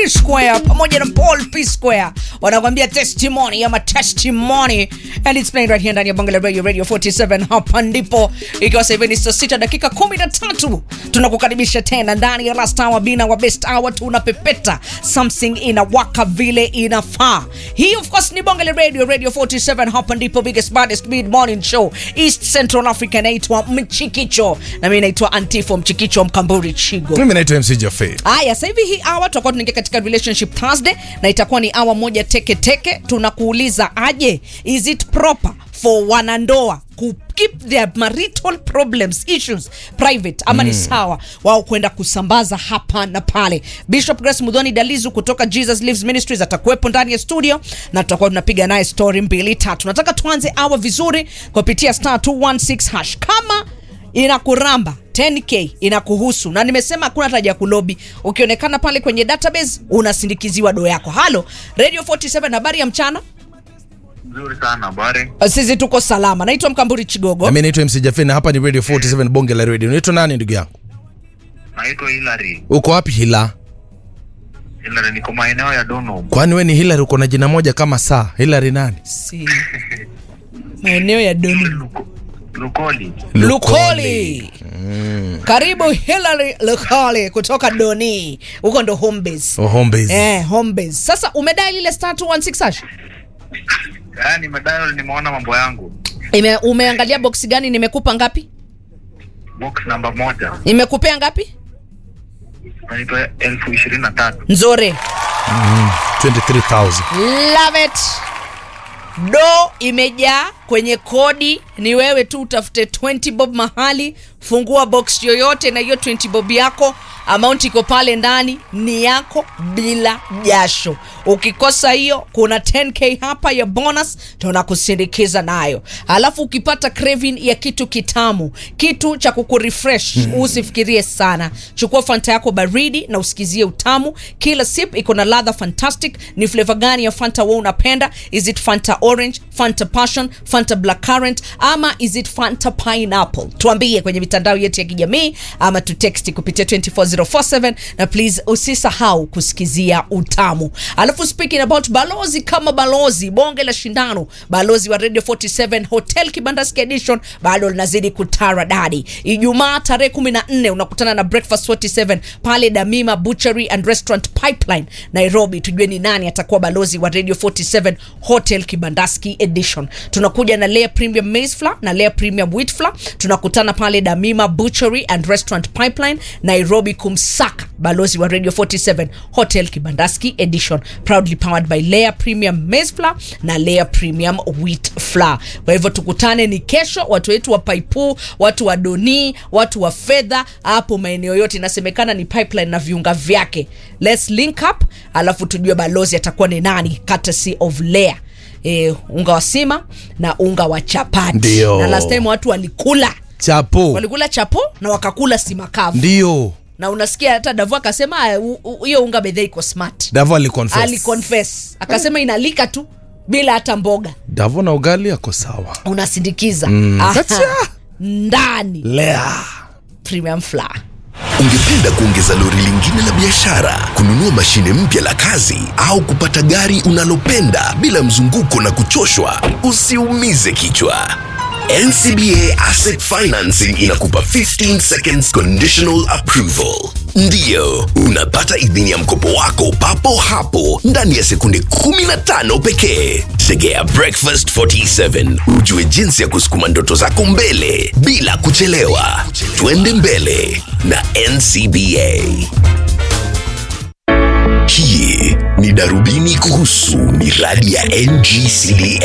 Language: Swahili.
P Square pamoja na Paul P Square wanakuambia testimony ama testimony and it's playing right here ndani ya Bongo la Radio Radio 47 hapa ndipo ikiwa sasa hivi ni saa sita dakika 13 tunakukaribisha tena ndani ya last hour bina wa best hour tunapepeta something inawaka vile inafaa hii of course ni Bongo la Radio Radio 47 hapa ndipo biggest baddest mid morning show East Central Africa inaitwa Mchikicho na mimi naitwa Antifo Mchikicho Mkamburi Chigo mimi naitwa mc jafe Haya, sasa hivi hii hour tutakuwa tunaingia katika relationship Thursday na itakuwa ni hour moja teke teke. Tunakuuliza aje, is it proper for wanandoa ku keep their marital problems issues private ama ni sawa wao kwenda kusambaza hapa na pale. Bishop Grace Mudhoni Dalizu kutoka Jesus Lives Ministries atakuwepo ndani ya studio na tutakuwa tunapiga naye story mbili tatu. Nataka tuanze hour vizuri kupitia star 216 hash kama inakuramba 10k inakuhusu na nimesema hakuna hata ya kulobi ukionekana pale kwenye database unasindikiziwa do yako halo radio 47 habari ya mchana Nzuri sana habari. sisi tuko salama naitwa mkamburi chigogo nami naitwa mc jafe na hapa ni radio 47 bonge la radio unaitwa nani ndugu yangu Naitwa Hilary. uko wapi hila Hilary niko maeneo ya Donholm. kwani we ni hilary uko na jina moja kama saa hilary nani si. maeneo ya doni Luko- Lukoli. lukoli karibu hilary lukoli kutoka doni huko ndo home base Oh, home base. eh, home base sasa umedai lile star 216 hash Yaani nimedayo nimeona mambo yangu. Ime, umeangalia boksi gani nimekupa ngapi Box namba moja. nimekupea ngapi Naitwa elfu ishirini na tatu. nzuri 23000 love it do imejaa kwenye kodi ni wewe tu utafute 20 bob mahali fungua box yoyote na hiyo 20 bob yako amount iko pale ndani ni yako bila jasho ukikosa hiyo kuna 10k hapa ya bonus tunakusindikiza nayo alafu ukipata craving ya kitu kitamu kitu cha kukurefresh usifikirie sana chukua fanta yako baridi na usikizie utamu kila sip iko na ladha fantastic ni flavor gani ya fanta wewe unapenda is it fanta orange fanta passion fanta black currant ama is it fanta pineapple tuambie kwenye mitandao yetu ya kijamii ama tuteksti kupitia 24047 na please usisahau kusikizia utamu alafu speaking about balozi kama balozi bonge la shindano balozi wa radio 47 hotel kibandaski edition bado linazidi kutara dadi ijumaa tarehe 14 unakutana na breakfast 47 pale damima butchery and restaurant pipeline nairobi tujue ni nani atakuwa balozi wa radio 47 hotel kibandaski edition tunakuja na layer premium maize flour na layer premium wheat flour tunakutana pale damima butchery and restaurant pipeline nairobi kumsaka balozi wa radio 47 hotel kibandaski edition proudly powered by layer premium maize flour na layer premium wheat flour kwa hivyo tukutane ni kesho watu wetu wa paipu watu wa doni watu wa fedha hapo maeneo yote inasemekana ni pipeline na viunga vyake let's link up alafu tujue balozi atakuwa ni nani courtesy of layer E, unga wa sima na unga wa chapati Ndio. na last time watu walikula chapo walikula chapo na wakakula sima kavu ndio na unasikia hata davu akasema "Ah, u- u- hiyo unga bedhe iko smart davo aliconfess aliconfess akasema inalika tu bila hata mboga davo na ugali ako sawa unasindikiza Mm. Aha. Katia. ndani lea premium flour Ungependa kuongeza lori lingine la biashara, kununua mashine mpya la kazi, au kupata gari unalopenda bila mzunguko na kuchoshwa? Usiumize kichwa. NCBA Asset Financing inakupa 15 seconds conditional approval. Ndiyo, unapata idhini ya mkopo wako papo hapo ndani ya sekunde 15 pekee. Tegea Breakfast 47 ujue jinsi ya kusukuma ndoto zako mbele bila kuchelewa. Twende mbele na NCBA. Hii ni darubini kuhusu miradi ya NGCDA.